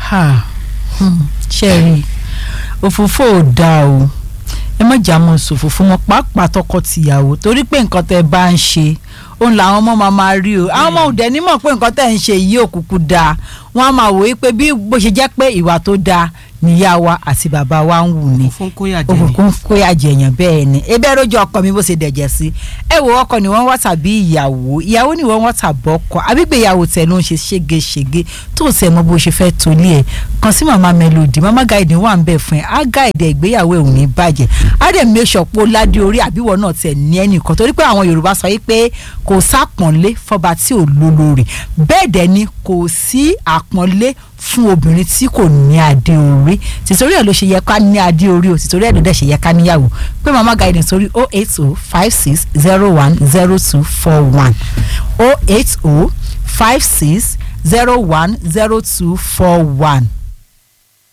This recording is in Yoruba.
ha hmm, ṣẹ́ẹ̀rì òfófó ò dáa o ẹ má jà mọ́ sòfófó mọ́ pàápàá tọkọ-tìyàwó torí pé nǹkan tẹ́ ẹ bá ń ṣe òun làwọn ọmọ máa máa rí o àwọn ọmọ òdẹ nímọ̀ pé nǹkan tẹ́ ẹ ń ṣe yìí òkùnkùn dáa wọ́n á máa wò ó pé bí bó ṣe jẹ́ pé ìwà tó dáa níyà wa àti bàbá wa ń wù ni fún kóyà jẹ ni òkùnkùn kóyà jẹyàn bẹ́ẹ̀ ni ebe rojú ọkọ mi bó ṣe dẹ̀jẹ̀ sí ẹ wo ọkọ ni wọ́n wá tàbí ìyàwó ìyàwó ni wọ́n wá tàbọ̀ ọkọ àbígbéyàwó tẹ̀ ló ń ṣe ségesège tó o sẹ̀ mọ́ bó ṣe fẹ́ tolé ẹ̀ kàn sí màmá melody màmá guide wà ń bẹ̀ fún ẹ á guide ìgbéyàwó ẹ̀ ò ní bàjẹ́ á dẹ̀ make sure pé ó ládé orí àbíwọ̀ náà tẹ̀ ní ẹnìkan torí pé àwọn Yorùbá sọ yìí pé kò sápọ̀nlé fọba tí ò lólórí bẹ́ẹ̀ dẹ̀ ni kò sí àpọ́nlé fún obìnrin tí kò ní adé orí tìtorí ẹ̀ ló ṣe yẹ ká ní adé orí o tìtorí ẹ̀ ló dẹ̀ ṣe yẹ ká níyàwó pé mama guidance sórí oh eight oh five six zero one zero two four one oh eight oh five six zero one zero two four one